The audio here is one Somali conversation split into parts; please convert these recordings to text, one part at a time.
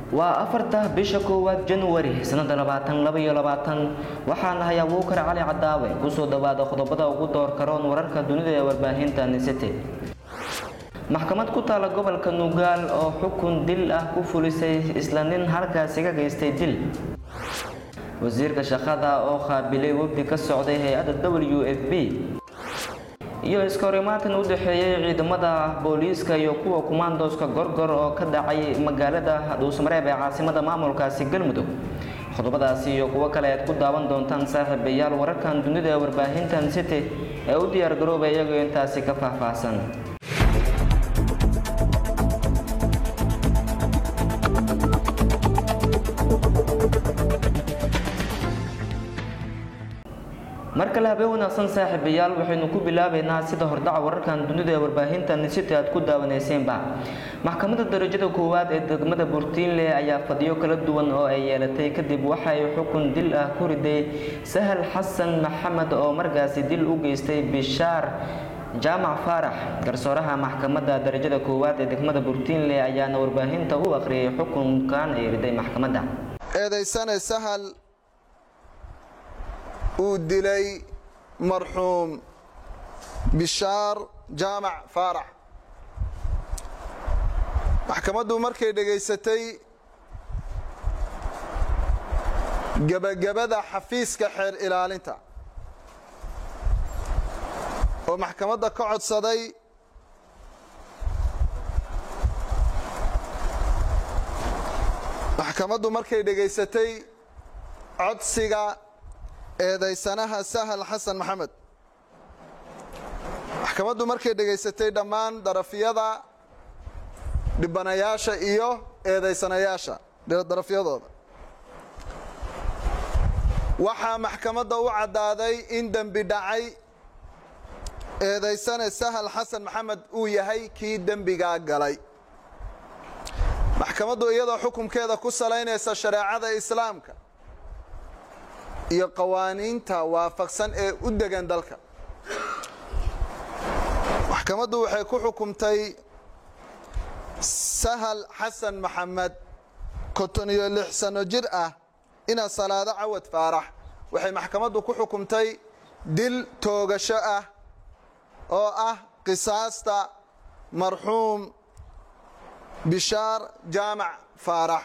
waa afarta bisha koowaad januari sanada labaatan laba iyo labaatan waxaan ahay abuukar cali cadaawe kusoo dhawaada qodobada ugu door karoon wararka dunida ee warbaahinta nisete maxkamad ku taala gobolka nugaal oo xukun dil ah ku fulisay isla nin halkaasi ka geystay dil wasiirka shaqada oo qaabilay wafdi ka socday hay-adda w f b iyo iskahorimaatan u dhexeeyay ciidamada booliiska iyo kuwa kumaandooska gorgor oo ka dhacay magaalada dhuusmareeb ee caasimada maamulkaasi galmudug qodobadaasi iyo kuwo kale aad ku daawan doontaan saaxiibayaal wararkan dunida ee warbaahintan city ee u diyaargarooba iyagoo intaasi ka faahfaahsan mar kale habeen wanaagsan saaxiibayaal waxaynu ku bilaabaynaa sida hordhaca wararkan dunida ee warbaahinta nisiti aad ku daawaneyseenba maxkamadda darajada koowaad ee degmada burtiinle ayaa fadhiyo kala duwan oo ay yeelatay kadib waxay xukun dil ah ku riday sahal xasan maxamed oo markaasi dil u geystay bishaar jaamac faarax garsooraha maxkamadda darajada koowaad ee degmada burtiinle ayaana warbaahinta u akhriyay xukunkan ay riday maxkamadda eedaysane sahal uu dilay marxuum bishaar jaamac faarax maxkamaddu markay dhegaysatay gebagabada xafiiska xeer ilaalinta oo maxkamadda ka codsaday maxkamaddu markay dhegaysatay codsiga eedaysanaha sahal xasan maxamed maxkamaddu markay dhegaysatay dhammaan darafyada dhibanayaasha iyo eedaysanayaasha darafyadooda waxaa maxkamadda u caddaaday in dembi dhacay eedaysane sahal xasan maxamed uu yahay kii dembigaa galay maxkamaddu iyadoo xukunkeeda ku salaynaysa shareecada islaamka iyo qawaaniinta waafaqsan ee u degan dalka maxkamaddu waxay ku xukumtay sahal xasan maxamed konton iyo lix sano jir ah ina salaado cawad faarax waxay maxkamaddu ku xukumtay dil toogasho ah oo ah qisaasta marxuum bishaar jaamac faarax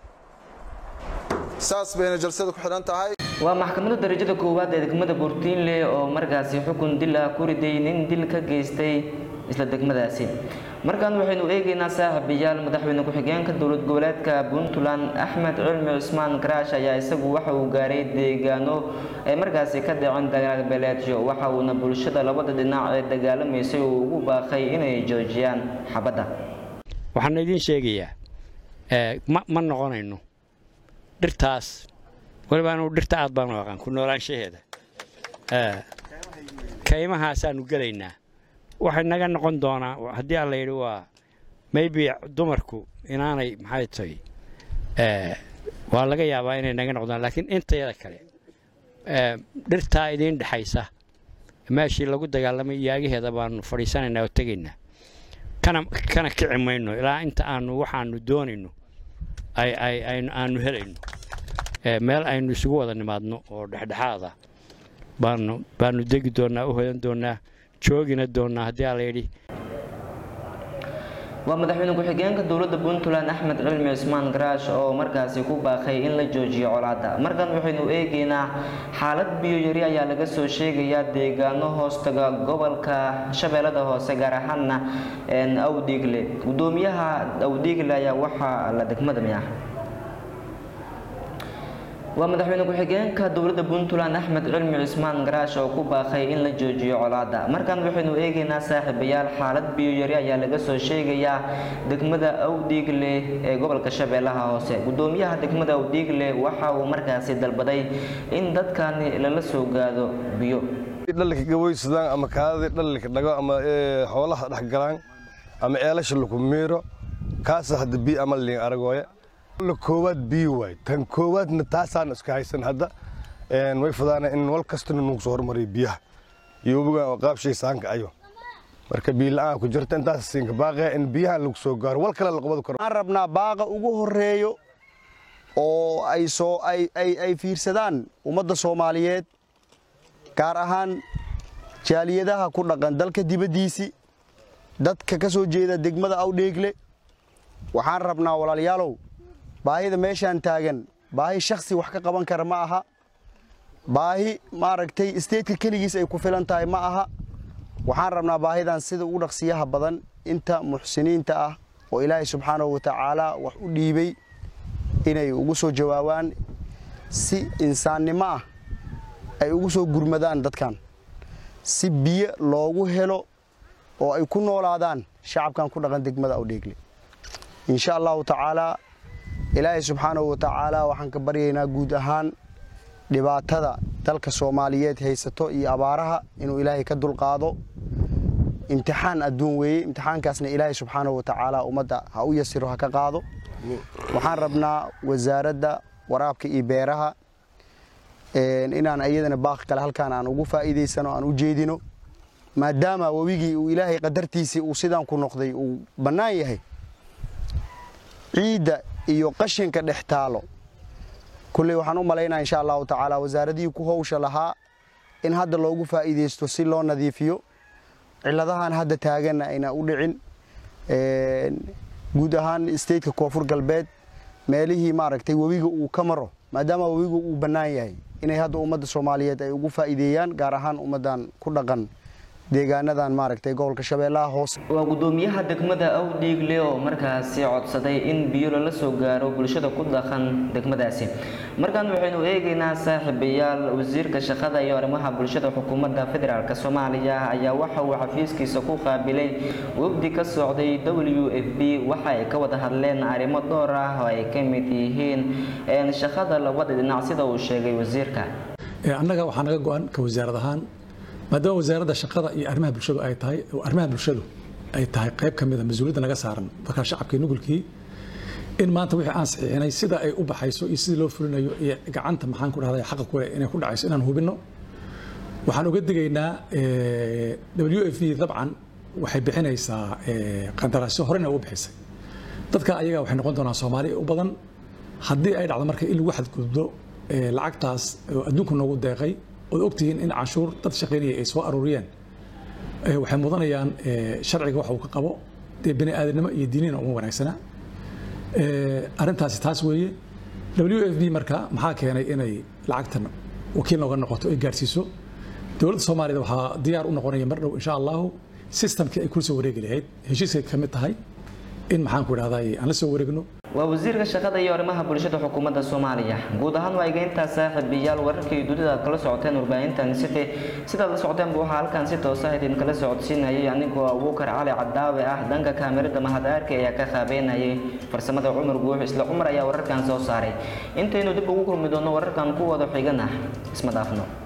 saas bayna jalsada ku xidhan tahay waa maxkamadda darajada koowaad ee degmada burtiinle oo markaasi xukun dil ah ku riday nin dil ka geystay isla degmadaasi markan waxaynu eegaynaa saaxiibayaal madaxweyne ku-xigeenka dowlad goboleedka puntland axmed cilmi cusmaan garaash ayaa isagu waxa uu gaaray deegaano ay markaasi ka dhaceen dagaalbeeleedyo waxa uuna bulshada labada dhinac ee dagaalamaysay uu ugu baaqay inay joojiyaan xabadda waxaan idiin sheegayaa ma noqonayno dhirtaas waliba anugu dhirta aad baan u aqaan ku noolaanshaheeda kaymahaasaanu gelaynaa waxay naga noqon doonaa haddii alla yidhi waa maybe dumarku inaanay maxay tahay waa laga yaabaa inay naga noqdaan laakiin intayada kale dhirtaa idiin dhexaysa meeshii lagu dagaalamay yaagaheeda baanu fadhiisanaynaa oo tegaynaa kana kana kici mayno ilaa inta aanu waxaanu doonayno aanu helayno meel aynu isugu wada nimaadno oo dhexdhexaada baanu baanu degi doonnaa u hoyan doonnaa joogina doonnaa haddii aa layidhi waa madaxweyne ku-xigeenka dowladda puntland axmed cilmi cusmaan garaash oo markaasi ku baaqay in la joojiyo colaadda markan waxaynu eegaynaa xaalad biyo-yari ayaa laga soo sheegayaa deegaano hoostaga gobolka shabeellada hoose gaar ahaana awdhiigle gudoomiyaha awdhiigle ayaa waxaa la degmada miah waa madaxweyne ku-xigeenka dowladda puntland axmed cilmi cusmaan garaash oo ku baaqay in la joojiyo colaadda markan waxaynu eegaynaa saaxiibayaal xaalad biyo-yari ayaa laga soo sheegayaa degmada awdhiigle ee gobolka shabeellaha hoose gudoomiyaha degmada awdhiigle waxa uu markaasi dalbaday in dadkani lala soo gaado biyo dhallinka gaboysadaan ama kaadadii dhallinka dhago ama xoolaha dhex galaan ama eelasha laku miiro kaasa hadda biyo ama liin aragooya koowaad biyo waay tan koowaadna taasaan iska haysan hadda way fadaana in wal kastana nugu soo hormariyo biyaha iyo webigan oo qaabshay saanka ayo marka biyo la-aan ku jirta intaas siinka baaqaya in biyahan lagu soo gaaro wal kale la qabadi karo waxaan rabnaa baaqa ugu horeeyo oo ay soo ay ay ay fiirsadaan ummadda soomaaliyeed gaar ahaan jaaliyadaha ku dhaqan dalka dibaddiisii dadka ka soo jeeda degmada awdheegle waxaan rabnaa walaalayaalow baahida meeshaan taagan baahi shakhsi wax ka qaban kara ma aha baahi maaragtay isteedka keligiis ay ku filan tahay ma aha waxaan rabnaa baahidan sida ugu dhaqsiyaha badan inta muxsiniinta ah oo ilaahay subxaanahu watacaala wax u dhiibay inay ugu soo jawaabaan si insaannimo ah ay ugu soo gurmadaan dadkan si biyo loogu helo oo ay ku noolaadaan shacabkan ku dhaqan degmada awdheegle insha allahu tacaalaa ilaahay subxaanahu watacaala waxaan ka baryaynaa guud ahaan dhibaatada dalka soomaaliyeed haysato iyo abaaraha inuu ilaahay ka dulqaado imtixaan adduun weeye imtixaankaasna ilaahay subxaanahu watacaala ummadda ha u yasiro ha ka qaado waxaan rabnaa wasaaradda waraabka iyo beeraha inaan iyadana baaq kale halkaan aan ugu faa'iidaysano aan u jeedino maadaama webigii uu ilaahay qadartiisii uu sidaan ku noqday uu bannaan yahay ciidda iyo qashinka dhex taalo kulley waxaan u malaynaa insha allahu tacaala wasaaradihii ku howsha lahaa in hadda loogu faa'iidaysto si loo nadiifiyo ciladahan hadda taaganna ayna u dhicin guud ahaan stateka koonfur galbeed meelihii maaragtay webiga uu ka maro maadaama webigu uu bannaan yahay inay hadda ummadda soomaaliyeed ay ugu faa'iideeyaan gaar ahaan ummaddan ku dhaqan deegaanadan maaragtay gobolka shabeellaha hoose waa gudoomiyaha degmada awdhiigle oo markaasi codsaday in biyo lala soo gaaro bulshada ku dhaqan degmadaasi markaan waxaynu eegaynaa saaxiibayaal wasiirka shaqada iyo arrimaha bulshada xukuumadda federaalk soomaaliya ayaa waxa uu xafiiskiisa ku qaabilay wafdi ka socday w f b waxa ay ka wada hadleen arrimo dhowr ah oo ay ka mid yihiin shaqada labada dhinac sida uu sheegay wasiirka annaga waxaa naga go-an ka wasaarad ahaan maadaama wasaaradda shaqada iyo arrimaha bulshadu ay tahay arrimaha bulshadu ay tahay qayb ka mid a mas-uuliyadda naga saaran markaa shacabkii nugulkii in maanta wixii aan saxiixinay sida ay u baxayso iyo sidii loo fulinayo iyo gacanta maxaan ku dhahday xaqa kule inay ku dhacayso inaan hubinno waxaan uga digaynaa w f v dabcan waxay bixinaysaa qandaraasyo horena uga bixisay dadka ayaga waxay noqon doonaan soomaali u badan haddii ay dhacdo marka in lagu xadgudbo lacagtaas oo adduunku noogu deeqay ood ogtihiin in canshuur dad shaqaynaya ay soo aruuriyeen waxay mudanayaan sharciga wax uu ka qabo dee bini aadamnimo iyo diinina uma wanaagsana arrintaasi taas weeye w f b marka maxaa keenay inay lacagtan wakiil nooga noqoto ay gaarsiiso dowladda soomaaliyad waxaa diyaar u noqonaya mar dhow insha allahu sistamkii ay kula soo wareegi lahayd heshiiskay ka mid tahay in maxaan ku idhahdaa aan la soo wareegno waa wasiirka shaqada iyo arrimaha bulshada xukuumadda soomaaliya guud ahaan waa egeyntaa saaxiibayaal wararkii dunida aad kala socoteen warbaahintan city sidaad la socoteenba waxaa halkan si toosa idinkala socodsiinayay anigoo abuukar cali cadaawe ah dhanka kaamirada mahadaarka ayaa ka qaabeynayay farsamada cumar guux isla cumar ayaa wararkan soo saaray intaynu dib ugu kulmi doono wararkan ku wada xigana isma dhaafno